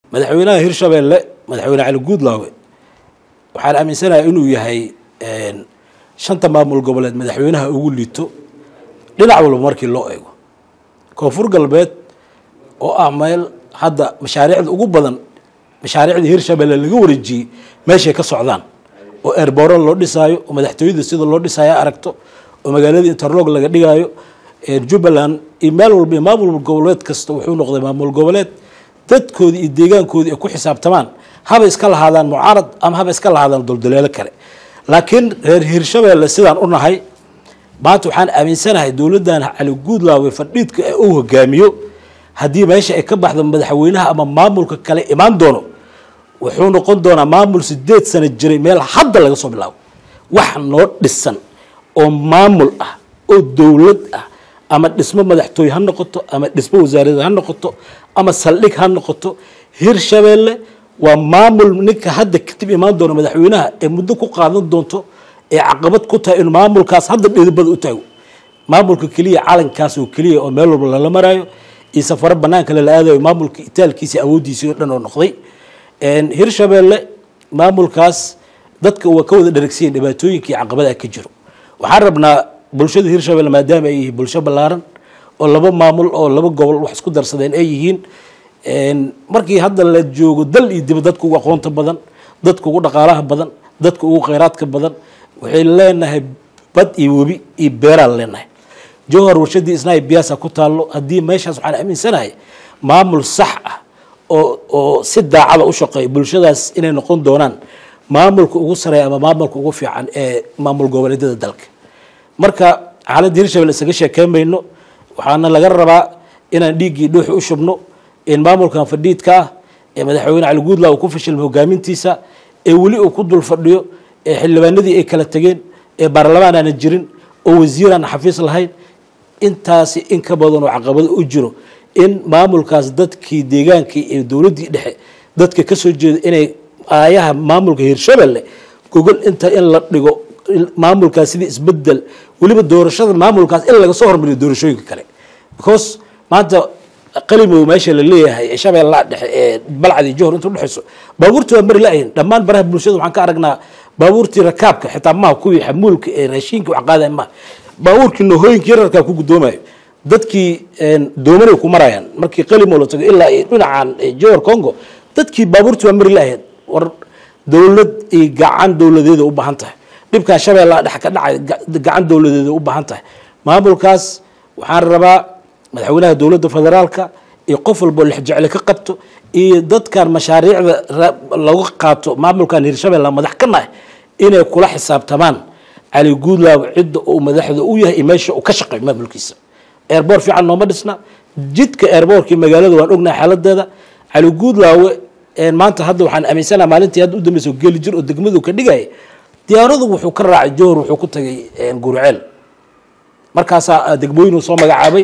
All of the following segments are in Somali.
madaxweynaha hirshabeelle madaxweyne cali guudlaawe waxaan aaminsanahay inuu yahay shanta maamul goboleed madaxweynaha ugu liito dhinac walba markii loo eego koonfur galbeed oo ah meel hadda mashaariicda ugu badan mashaariicda hirshabeelle laga wareejiyey meeshay ka socdaan oo eerbooro loo dhisaayo oo madaxtooyada sida loo dhisaayo aragto oo magaalada interlog laga dhigaayo jubbaland iyo meel walba iyo maamul goboleed kasta wuxuu noqday maamul goboleed dadkoodii iyo deegaankoodii ay ku xisaabtamaan haba iska lahaadaan mucaarad ama haba iska lahaadaan doldaleelo kale laakiin reer hirshabeelle sidaan u nahay maanta waxaan aaminsanahay dowladdan cali guudlaawe fadhiidka ee uu hogaamiyo haddii meesha ay ka baxdo madaxweynaha ama maamulka kale imaan doono wuxuu noqon doonaa maamul sideed sano jiray meel hadda laga soo bilaabo wax noo dhisan oo maamul ah oo dowlad ah ama dhismo madaxtooye ha noqoto ama dhismo wasaarada ha noqoto ama saldhig ha noqoto hirshabeelle waa maamul ninka hadda kadib imaan doona madaxweynaha ee muddo ku qaadan doonto ee caqabad ku tahay in maamulkaas hadda dhidibada u taago maamulka keliya calankaas oo keliya oo meel walba lala maraayo iyo safaro banaanka lala aadayo maamulka itaalkiisa awooddiisii oo dhan oo noqday hirshabeelle maamulkaas dadka waa ka wada dharagsiyen dhibaatooyinka iyo caqabada ka jiro waxaan rabnaa bulshada hirshabelle maadaama ay yihiin bulsho ballaaran oo laba maamul oo laba gobol wax isku darsadeen ay yihiin markii hadda la joogo dal iyo dib dadka ugu aqoonta badan dadka ugu dhaqaalaha badan dadka ugu kheyraadka badan waxay leenahay bad iyo webi iyo beeraan leenahay jowhar warshadii isnaay biyaasa ku taallo haddii meeshaas waxaan aaminsanahay maamul sax ah oo oo si daacada u shaqeeya bulshadaas inay noqon doonaan maamulka ugu sareeya ama maamulka ugu fiican ee maamul goboleedyada dalka marka xaaladda hirshabelle isaga sheekeymayno waxaana laga rabaa inaan dhiiggii dhuuxi u shubno in maamulkan fadhiidka ah ee madaxweyne cali guudla uu ku fashilmay hogaamintiisa ee weli uu ku dul fadhiyo ee xildhibaanadii ay kala tegeen ee baarlamaan aana jirin oo wasiir aan xafiis lahayn intaasi in ka badan oo caqabado u jiro in maamulkaas dadkii deegaankii ee dowladdii dhexe dadka ka soo jeeda inay aayaha maamulka hirshabelle gogol inta in la dhigo maamulkaas sidii isbedel weliba doorashada maamulkaas in laga soo hormariyo doorashooyinka kale because maanta qalimow meesha la leeyahay ee shabeellaha dhexe ee balcadi johor inta udhexayso baabuurtii waa mari la-ayin dhammaan baraha bulshada waxaan ka aragnaa baabuurtii rakaabka xitaa maha kuwii xamuulka ee raashiinka wax qaadayan maha baabuurkii nohooyinkii yararkaa ku guddoomayo dadkii doomanay ku marayaan markii qalimow la tago ilaa dhinacan johor congo dadkii baabuurtii waa mari la-ahayd war dowlad iyo gacan dowladeeda u baahan tahay dhibkan shabeellaha dhex ka dhacay gacan dowladeeda u baahan tahay maamulkaas waxaan rabaa madaxweynaha dowladda federaalka iyo qof walboo lexjecle ka qabto iyo dadkan mashaariicda lagu qaato maamulkan hirshabelle madax ka nahay inay kula xisaabtamaan cali guudlaaw cidda uu madaxda u yahay iyo meesha uu ka shaqeeyo maamulkiisa eerboor fiican nooma dhisna jidka eerboorkii magaalada waan ognahay xaaladeeda cali guudlaawe maanta hadda waxaan aaminsanaha maalintii hadda u dambeysa geli jir oo degmadu ka dhigaya diyaaradu wuxuu ka raacay johor wuxuu ku tagay gurceel markaasaa degmooyinuu soo magacaabay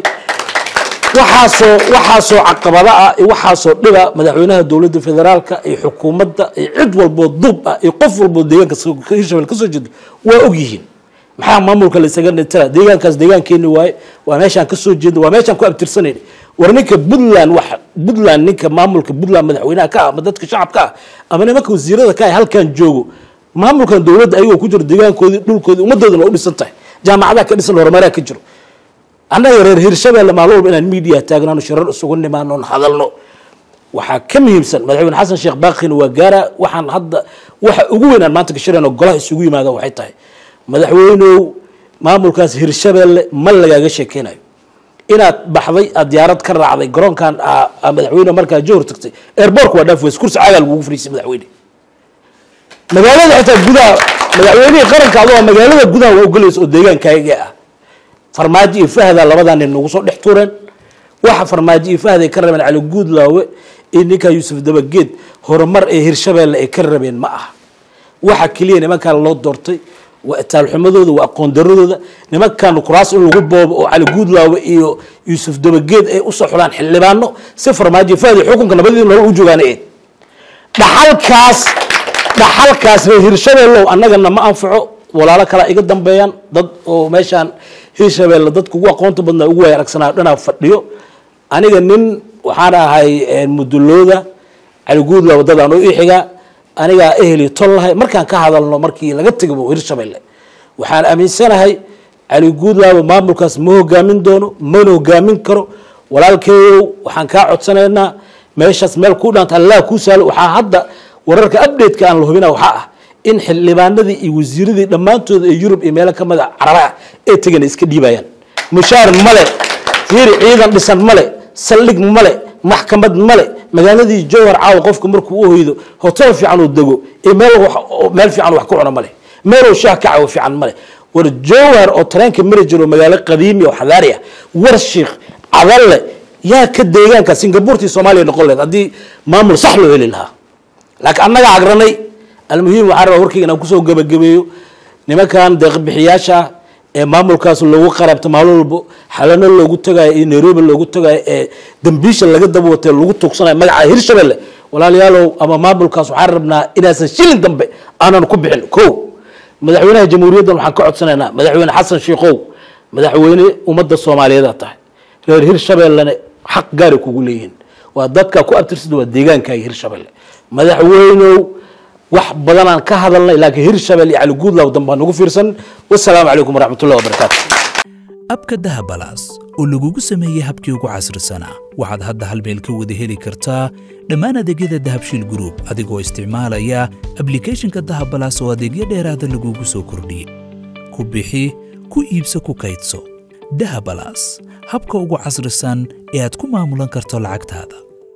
waxaasoo waxaasoo caqabada ah iyo waxaasoo dhiba madaxweynaha dowladda federaalka iyo xukuumadda iyo cid walboo duub ah iyo qof walboo deegaanka hirshabelle kasoo jeedo waa og yihiin maxaa maamulka la isaga dhintana deegaankaas deegaankeeni waaye waa meeshaan kasoo jeedna waa meeshaan ku abtirsanayna war ninka puntland wax puntland ninka maamulka puntland madaxweynaha ka ah ama dadka shacabka ah ama nimanka wasiirada ka ah halkan joogo maamulkan dowladda ayagoo ku jiro deegaankoodii dhulkoodii ummadoodana waa u dhisan tahay jaamacadaha ka dhisan horumaraa ka jiro annaga reer hirshabelle maalin walba inaan media taagnaano shirar isugu nimaanoon hadalno waxaa ka muhiimsan madaxweyne xasan sheekh baakina waa gaara waxaan hadda waxa ugu weynaan maanta gashireen oo golaha isugu yimaada waxay tahay madaxweynow maamulkaas hirshabelle ma lagaaga sheekeynayo inaad baxday aad diyaarad ka raacday garoonkan madaxweyne markaa johor tagtay airbortka waa dhaaf weys kursi caagaa lagugu fariisay madaxweyne magaalada xitaa gudaha madaxweynihii qaranka adoo magaalada gudaha waa ogolaysa oo deegaankaaga ah farmaajo iyo fahda labadaa nin nagu soo dhex tuureen waxa farmaajo iyo fahd ay ka rabeen cali guudlaawe iyo ninkaa yuusuf dabageed horumar ee hirshabelle ay ka rabeen ma aha waxa keliya nimankaan loo doortay waa itaalxumadooda waa aqoon daradooda nimankan kuraas in lagu boobo oo cali guudlaawe iyo yuusuf dabageed ay usoo xulaan xildhibaano si farmaajo iyo fahd xukunka nabadii nolol u joogaan eed dhaxalkaas dhaxalkaas reer hirshabellow annagana ma anfaco walaalo kalaa iga dambeeyaan dad oo meeshaan hirshabelle dadka ugu aqoonta badnaa ugu waaya aragsanayo dhanaa fadhiyo aniga nin waxaan ahay mudulooda cali guudla wadadaan u ixigaa anigaa eheli tol lahay markaan ka hadalno markii laga tegabo hirshabelle waxaan aaminsanahay cali guudlaaba maamulkaas ma hogaamin doono mana hogaamin karo walaalkeeyow waxaan kaa codsanaynaa meeshaas meel ku dhaanta allah kuu saalo waxaa hadda wararka update-ka aan la hubina waxaa ah in xildhibaanadii iyo wasiiradii dhammaantooda ee yurub iyo meelo ka mida carabaha ee tegana iska dhiibayaan mushaar male fiiri ciidan dhisan male saldhig male maxkamad male magaaladii jowhar caawa qofka markuu u hoydo hotel fiican uu dego iyo meel meel fiican wax ku cuno male meeluu shaah ka cawo fiican male war jowhar oo tareenka mari jiro magaalo qadiimi oo xadaari ah war shiikh cadalle yaa ka deegaanka singabuurtii soomaaliya noqon lehed haddii maamul sax loo heli lahaa laakiin annaga agranay almuhiim waxaan rabaa warkayga inaan kusoo gebagabeeyo nimankan deeqbixiyaasha ee maamulkaas loogu qarabto maalin walbo xalano loogu tagayo iyo nairobi loogu tagayo ee dambiisha laga daba watay lagu tuugsanayo magaca hirshabelle walaalayaalow ama maamulkaas waxaan rabnaa inaasan shilin dambe aanan ku bixin ko madaxweynaha jamhuuriyaddan waxaan ka codsanaynaa madaxweyne xasan sheikow madaxweyne ummadda soomaaliyeed tahay reer hirshabellena xaq gaari kugu leeyihiin waa dadka ku abtirsada waa deegaankaaga hirshabelle madaxweynow wax badanaan ka hadalnay laakiin hirshabelle iyo cali guudlaw dambe ha nagu fiirsan wasalaamu calaykum waraxmatullahi wabarakaatu abka dahabalaas oo lagugu sameeyey habkii ugu casrisanaa waxaad hadda hal meel ka wada heli kartaa dhammaan adeegyada dahabshiil group adigoo isticmaalaya ablicathonka dahabalaas oo adeegyo dheeraada lagugu soo kordhiyey ku bixi ku iibso ku kaydso dahabalaas habka ugu casrisan ee aad ku maamulan karto lacagtaada